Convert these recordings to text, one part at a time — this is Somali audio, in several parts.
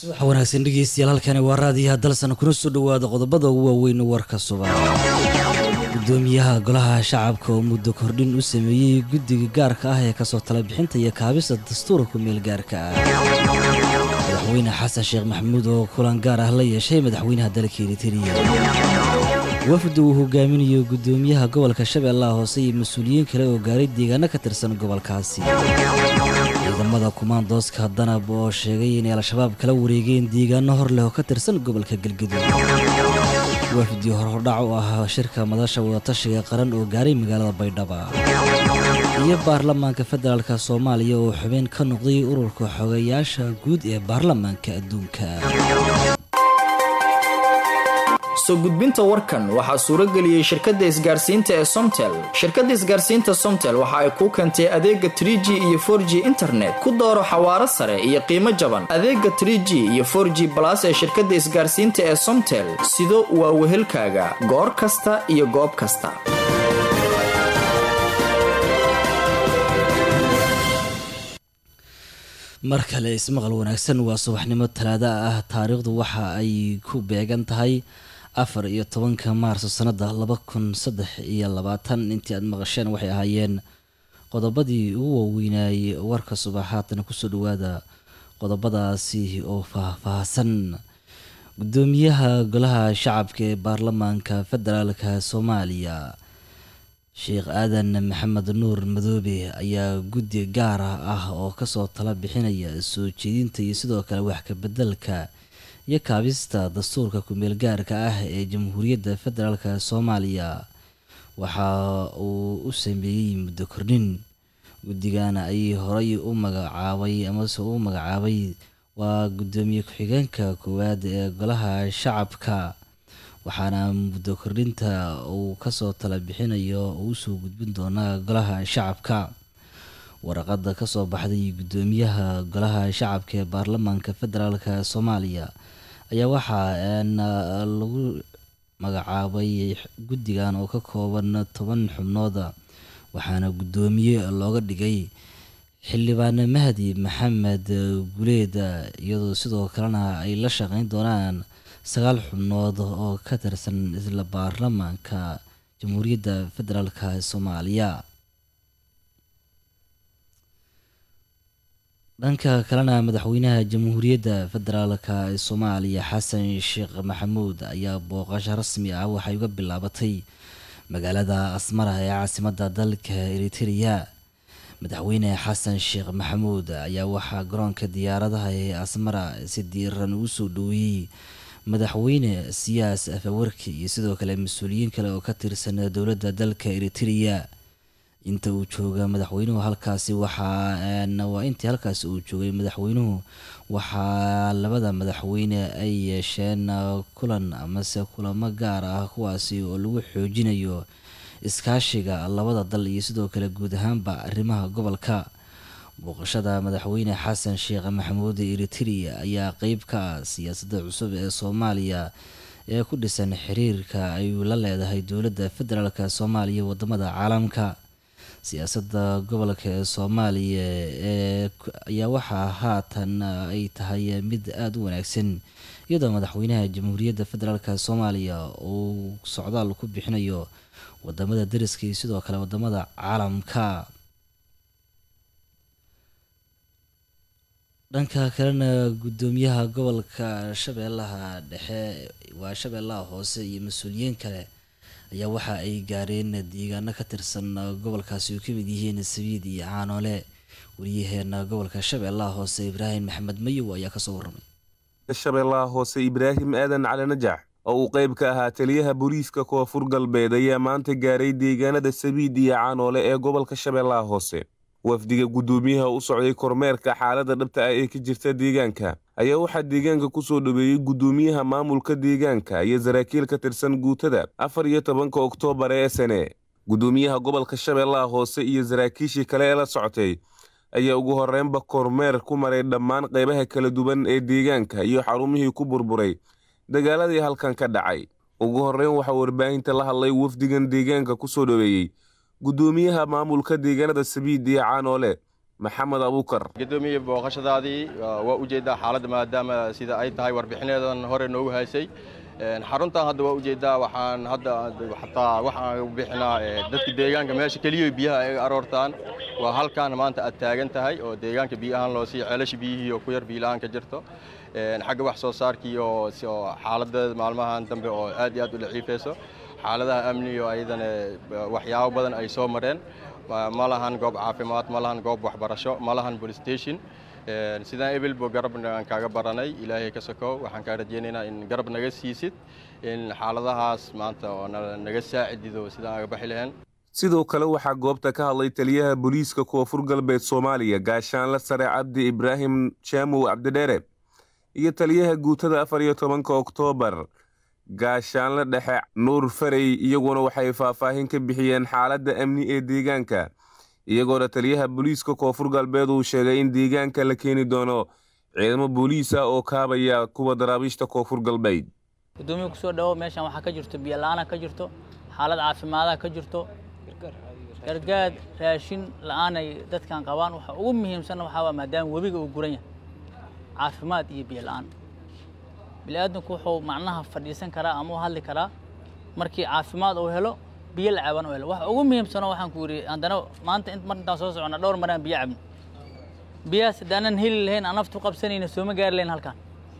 subax wanaagsan dhegeystayaal halkani waa raadiyaha dalsan kuna soo dhowaada qodobada ugu waaweyn warka subax gudoomiyaha golaha shacabka oo muddo kordhin u sameeyey guddiga gaarka ah ee kasoo tala bixinta iyo kaabista dastuurka kumeel gaarka ah madaxweyne xasan sheekh maxamuud oo kulan gaar ah la yeeshay madaxweynaha dalka eritariya wafdi uu hogaaminayo gudoomiyaha gobolka shabeellaha hoose iyo mas-uuliyiin kale oo gaaray deegaano ka tirsan gobolkaasi ciidamada kumaandooska danab oo sheegay inay al-shabaab kala wareegeen deegaano hor leh oo ka tirsan gobolka galgaduud wafdi horhordhac u ah shirka madasha wadatashiga qaran oo gaaray magaalada baydhaba iyo baarlamaanka federaalka soomaaliya oo xubeen ka noqday ururka xogayaasha guud ee baarlamaanka adduunka soo gudbinta warkan waxaa suuro geliyey shirkadda isgaarsiinta ee somtel shirkadda isgaarsiinta somtel waxa ay kuu keentay adeega tr g iyo for g internet ku dooro xawaaro sare iyo qiimo jaban adeega tr g iyo for g balas ee shirkadda isgaarsiinta ee somtel sido waa wehelkaaga goor kasta iyo goob kasta mar kale ismaqal wanaagsan waa subaxnimo talaada ah taariikhdu waxa ay ku beegan tahay afar iyo tobanka maarso sanada laba kun saddex iyo labaatan intii aad maqasheen waxay ahaayeen qodobadii ugu waaweynayay warka subax haatana kusoo dhawaada qodobadaasi oo faah-faahsan gudoomiyaha golaha shacabka ee baarlamaanka federaalka soomaaliya sheekh aadan maxamed nuur madoobe ayaa guddi gaar ah oo kasoo tala bixinaya soo jeedinta iyo sidoo kale wax kabedelka iyo kaabista dastuurka kumeel gaarka ah ee jamhuuriyadda federaalk soomaaliya waxa uu u sameeyey muddo kordhin guddigana ay horay u magacaabay amase u magacaabay waa guddoomiye ku-xigeenka koowaad ee golaha shacabka waxaana muddo kordhinta uu kasoo tala bixinayo uu usoo gudbin doonaa golaha shacabka waraqada kasoo baxday guddoomiyaha golaha shacabka ee baarlamaanka federaalk soomaaliya ayaa waxaa lagu magacaabay guddigan oo ka kooban toban xubnooda waxaana guddoomiye looga dhigay xildhibaane mahdi maxamed guleeda iyadoo sidoo kalena ay la shaqeyn doonaan sagaal xubnood oo ka tirsan isla baarlamaanka jamhuuriyadda federaalk soomaaliya dhanka kalena madaxweynaha jamhuuriyadda federaalk ee soomaaliya xasan sheekh maxamuud ayaa booqasho rasmi ah waxay uga bilaabatay magaalada asmara ee caasimadda dalka eritrea madaxweyne xasan sheekh maxamuud ayaa waxaa garoonka diyaaradaha ee asmara si diiran ugu soo dhoweeyey madaxweyne siyaas afawarki iyo sidoo kale mas-uuliyiin kale oo ka tirsan dowladda dalka eritrea inta uu jooga madaxweynuhu halkaasi waxaa waa intii halkaasi uu joogay madaxweynuhu waxaa labada madaxweyne ay yeesheen kulan amase kulamo gaar ah kuwaasi oo lagu xoojinayo iskaashiga labada dal iyo sidoo kale guud ahaanba arrimaha gobolka booqashada madaxweyne xasan sheekh maxamuud eritrea ayaa qeyb ka ah siyaasadda cusub ee soomaaliya ee ku dhisan xiriirka ay la leedahay dowladda federaalk soomaaliya wadamada caalamka siyaasadda gobolka ee soomaaliya ee ayaa waxaa haatan ay tahay mid aada u wanaagsan iyadoo madaxweynaha jamhuuriyadda federaalk soomaaliya uu socdaal ku bixinayo wadamada dariska iyo sidoo kale wadamada caalamka dhanka kalena guddoomiyaha gobolka shabeellaha dhexe waa shabeellaha hoose iyo mas-uuliyiin kale ayaa waxa ay gaareen deegaano ka tirsan gobolkaasi oo kamid yihiin sabiid iyo caanoole wariyaheena gobolka shabeellaha hoose ibraahim maxamed mayow ayaa kasoo waramay shabeellaha hoose ibraahim aadan cali najax oo uu qayb ka ahaa taliyaha booliiska koonfur galbeed ayaa maanta gaaray deegaanada sabiid iyo caanoole ee gobolka shabeellaha hoose wafdiga guddoomiyaha u socday kormeerka xaaladda dhabta ah ee ka jirta deegaanka ayaa waxaa deegaanka ku soo dhoweeyey guddoomiyaha maamulka deegaanka iyo saraakiil ka tirsan guutada afar iyo tobanka oktoobar ee sane guddoomiyaha gobolka shabeellaha hoose iyo saraakiishii kale ee la socotay ayaa ugu horreynba kormeer ku maray dhammaan qaybaha kala duwan ee deegaanka iyo xarumihii ku burburay dagaaladii halkan ka dhacay ugu horreyn waxaa warbaahinta la hadlay wafdigan deegaanka ku soo dhoweeyey guddoomiyaha maamulka deegaanada sabiid iyo caanoole maxamed abuukar gudoomiye booqashadaadii waa ujeeddaa xaaladda maadaama sida ay tahay warbixinadan hore noogu haysay xaruntan hadda waa ujeeddaa waxaan hadda xataa waxaan bixinaa dadka deegaanka meesha keliya biyaha ay aroortaan waa halkaan maanta aad taagan tahay oo deegaanka biyahaan loo siiya ceelasha biyihii oo ku yar biilahaan ka jirto xagga wax soo saarkii oo xaaladeeda maalmahan dambe oo aad iyo aad u daciifayso xaaladaha amniga ayadana waxyaabo badan ay soo mareen ma lahan goob caafimaad ma lahan goob waxbarasho ma lahan police station sidaan ebelbo garab aan kaaga baranay ilaahay ka sokow waxaan kaa rajaynaynaa in garab naga siisid in xaaladahaas maanta oo naga saacidido sidaan aga baxi lahayn sidoo kale waxaa goobta ka hadlay taliyaha booliiska koonfur galbeed soomaaliya gaashaanle sare cabdi ibraahim jaamow cabdidheere iyo taliyaha guutada afar iyo tobanka oktoobar gaashaanle dhexe nuur farey iyaguna waxay faahfaahin ka bixiyeen xaaladda amni ee deegaanka iyagoona taliyaha booliiska koonfur galbeed uu sheegay in deegaanka la keeni doono ciidamo booliis ah oo kaabaya kuwa daraabiishta koonfur galbeed gudoomiya kusoo dhawo meeshan waxaa ka jirto biyola'aana ka jirto xaalad caafimaadaha ka jirto gargaad raashin la'aanay dadkan qabaan waxa ugu muhiimsanna waxaa waa maadaama webiga uu guran yahay caafimaad iyo biyo la'aan bini'aadamku wuxuu macnaha fadhiisan karaa ama u hadli karaa markii caafimaad uu helo biyo la caban uu helo waxa ugu muhiimsanoo waxaan ku yidhi haddana maanta mar intaan soo soconna dhowr maraan biyo cabno biyahaas haddaanan heli lahayn aan naftu qabsanayna sooma gaari lahayn halkan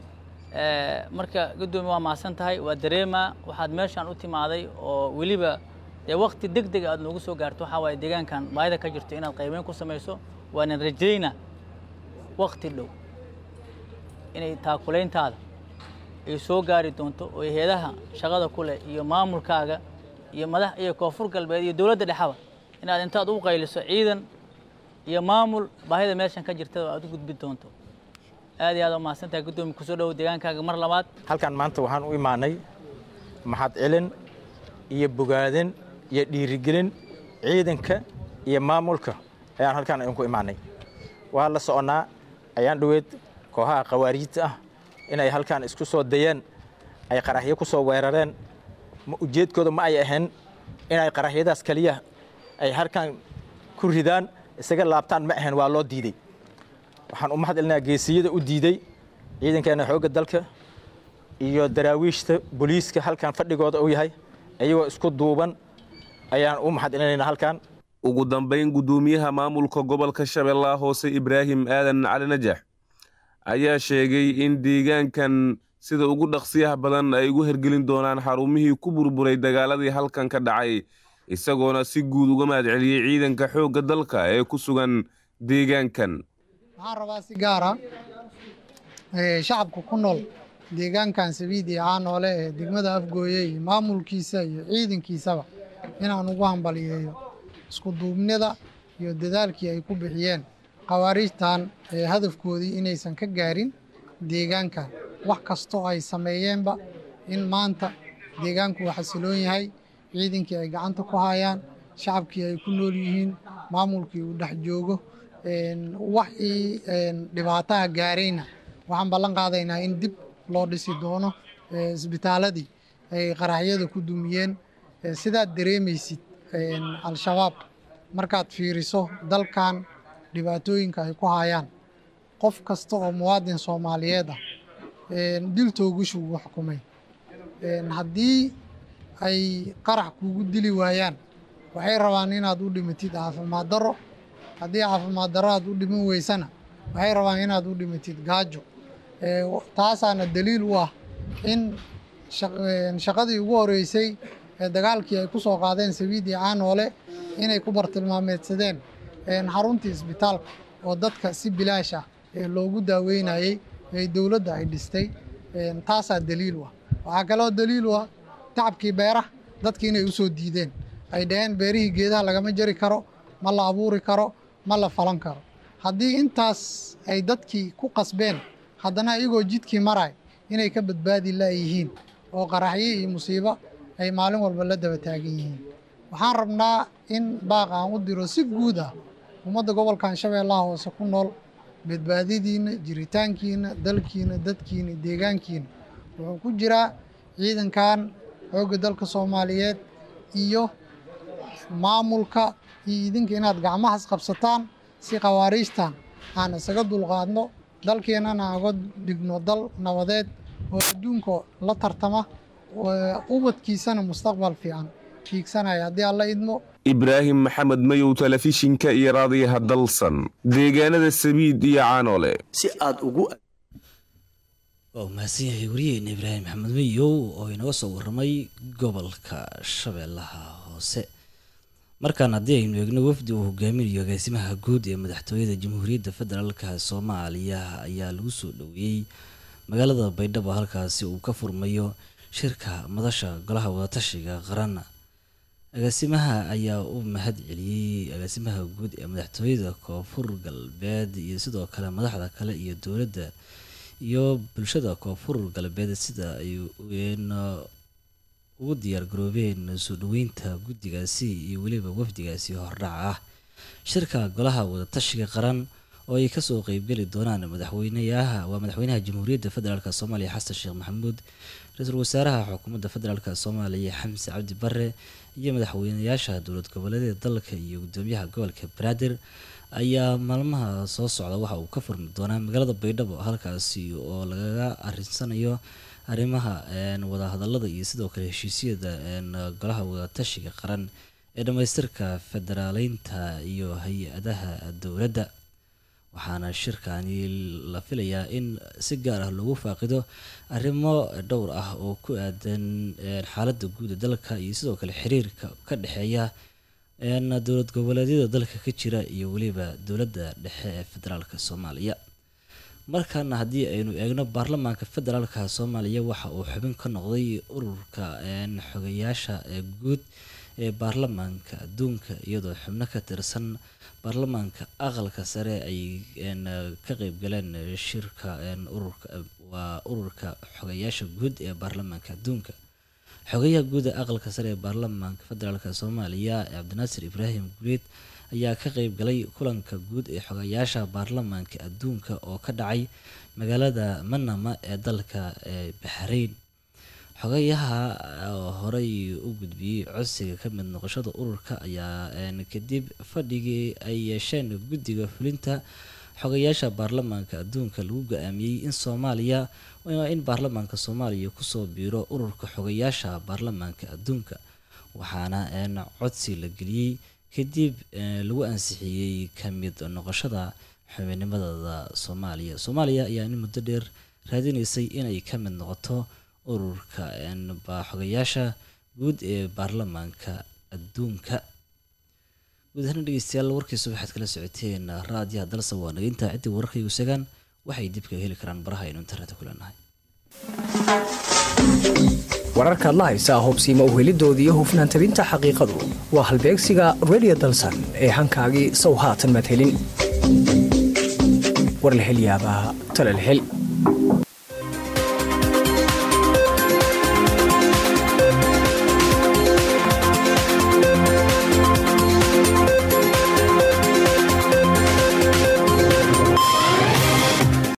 marka guddoomiye waa mahadsan tahay waa dareemaa waxaad meeshaan u timaaday oo weliba dee wakti deg deg aad noogu soo gaarto waxaa waaye deegaankan baahida ka jirto inaad qaybeyn ku samayso waanan rajaynaa wakti dhow inay taakulayntaada ay soo gaari doonto oo hay-adaha shaqada ku leh iyo maamulkaaga iyo madax iyo koonfur galbeed iyo dowladda dhexaba inaad intaad u qayliso ciidan iyo maamul baahida meeshan ka jirta aad u gudbi doonto aad iyo aad u mahadsantahay guddoomiye kusoo dhowow deegaankaaga mar labaad halkan maanta waxaan u imaanay maxad celin iyo bogaadin iyo dhiirigelin ciidanka iyo maamulka ayaan halkaan idinku imaanay waa la soconnaa ayaan dhoweed kooxaha khawaariijta ah inay halkaan isku soo dayeen ay qaraxyo ku soo weerareen ujeedkooda ma ay ahayn inay qaraxyadaas keliya ay halkaan ku ridaan isaga laabtaan ma ahayn waa loo diidey waxaan u mahad celinaa geesiyada u diiday ciidankeena xoogga dalka iyo daraawiishta booliiska halkan fadhigooda uu yahay iyagoo isku duuban ayaan u mahad celinaynaa halkan ugu dambayn guddoomiyaha maamulka gobolka shabeellaha hoose ibraahim aadan cali najax ayaa sheegay in deegaankan sida ugu dhaqsiyaha badan ay ugu hergelin doonaan xarumihii ku burburay dagaaladii halkan ka dhacay isagoona si guud uga mahad celiyey ciidanka xoogga dalka ee ku sugan deegaankan waxaan rabaa si gaara shacabka ku nool deegaankan sabiid iyo caanoole ee degmada afgooye iyo maamulkiisa iyo ciidankiisaba inaan ugu hambaliyeeyo isku duubnida iyo dadaalkii ay ku bixiyeen khawaariijtan ee hadafkoodii inaysan ka gaarin deegaankan wax kastoo ay sameeyeenba in maanta deegaanku uu xasiloon yahay ciidankii ay gacanta ku hayaan shacabkii ay ku nool yihiin maamulkii uu dhex joogo waxii dhibaataha gaarayna waxaan ballan qaadaynaa in dib loo dhisi doono isbitaaladii ay qaraxyada ku dumiyeen sidaad dareemaysid al-shabaab markaad fiiriso dalkan dhibaatooyinka ay ku hayaan qof kasta oo muwaadin soomaaliyeed ah diltoogush ugu xukumay haddii ay qarax kuugu dili waayaan waxay rabaan inaad u dhimatid caafimaad darro haddii caafimaad darro aad u dhiman weysana waxay rabaan inaad u dhimatid gaajo taasaana daliil u ah in shaqadii ugu horeysay ee dagaalkii ay ku soo qaadeen sabiidii caanoole inay ku bartilmaameedsadeen xaruntii isbitaalka oo dadka si bilaash ah ee loogu daaweynayey ee dowladda ay dhistay taasaa daliil u ah waxaa kaloo daliil u ah tacabkii beeraha dadki inay u soo diideen ay dhaheen beerihii geedaha lagama jari karo ma la abuuri karo ma la falan karo haddii intaas ay dadkii ku qasbeen haddana iyagoo jidkii maray inay ka badbaadi laayihiin oo qaraxyo iyo musiibo ay maalin walba la daba taagan yihiin waxaan rabnaa in baaq aan u diro si guud ah ummadda gobolkan shabeellaha hoose ku nool badbaadadiinna jiritaankiina dalkiina dadkiina deegaankiina wuxuu ku jiraa ciidankan xoogga dalka soomaaliyeed iyo maamulka iyo idinka inaad gacmahas qabsataan si khawaariijtan aan isaga dulqaadno dalkeennana aga dhigno dal nabadeed oo adduunka la tartama ubadkiisana mustaqbal fiican fiigsanaya haddii alla idmo ibraahim maxamed mayow telefishinka iyo raadiyaha dalsan deegaanada sabiid iyo caanoole si aad ugu waa u mahadsan yahay wariyeena ibraahim maxamed mayow oo inooga soo warramay gobolka shabeellaha hoose markaan haddii aynu eegno wafdi uu hogaaminayo agaasimaha guud ee madaxtooyada jamhuuriyadda federaalka soomaaliya ayaa lagu soo dhoweeyey magaalada baydhabo halkaasi uu ka furmayo shirka madasha golaha wadatashiga qaran agaasimaha ayaa u mahad celiyey agaasimaha guud ee madaxtooyada koonfur galbeed iyo sidoo kale madaxda kale iyo dowladda iyo bulshada koonfur galbeed sida ay ugu diyaar garoobeen soo dhoweynta guddigaasi iyo weliba wafdigaasi hordhac ah shirka golaha wadatashiga qaran oo ay kasoo qeybgeli doonaan madaxweyneyaha waa madaxweynaha jamhuuriyadda federaalk soomaaliya xasan sheekh maxamuud ra-iisul wasaaraha xukuumadda federaalk soomaaliya xamse cabdi bare iyo madaxweyneyaasha dowlad goboleedyada dalka iyo gudoomiyaha gobolka banaadir ayaa maalmaha soo socda waxa uu ka furmi doonaa magaalada baydhabo halkaasi oo lagaga arinsanayo arrimaha wadahadalada iyo sidoo kale heshiisyada golaha wadatashiga qaran ee dhammaystirka federaaleynta iyo hay-adaha dowladda waxaana shirkani la filayaa in si gaar ah loogu faaqido arrimo dhowr ah oo ku aadan xaaladda guud ee dalka iyo sidoo kale xiriirka ka dhexeeya dowlad goboleedyada dalka ka jira iyo weliba dowladda dhexe ee federaalka soomaaliya markaana haddii aynu eegno baarlamaanka federaalka soomaaliya waxa uu xubin ka noqday ururka xogayaasha guud ee baarlamaanka adduunka iyadoo xubno ka tirsan baarlamaanka aqalka sare ay ka qeybgaleen shirka ururka waa ururka xogayaasha guud ee baarlamaanka adduunka xogayaha guud ee aqalka sare ee baarlamaanka federaalk soomaaliya cabdinaasir ibraahim guleed ayaa ka qeyb galay kulanka guud ee xogayaasha baarlamaanka adduunka oo ka dhacay magaalada manama ee dalka ee baxrayn xogayaha horey u gudbiyey codsiga ka mid noqoshada ururka ayaa kadib fadhigii ay yeesheen guddiga fulinta xogayaasha baarlamaanka adduunka lagu go-aamiyey in soomaaliya in baarlamaanka soomaaliya kusoo biiro ururka xogayaasha baarlamaanka adduunka waxaana codsi la geliyey kadib lagu ansixiyey ka mid noqoshada xubinimadada soomaaliya soomaaliya ayaa in muddo dheer raadinaysay inay ka mid noqoto ururka xogayaasha guud ee baarlamaanka adduunka guud ahaan dhegeystayaal warkiisa waxaad kala socoteen raadiyaha dalsa waa nageynta ciddii wararkaygu segaan waxay dib kaga heli karaan baraha aynu internetka ku leenahay wararkaad la haysaa hobsiima uhelidooda iyo hufnaan tabinta xaqiiqadu waa halbeegsiga redio dalsan ee hankaagii sow haatan madhelin war la hel yaabaa talal hel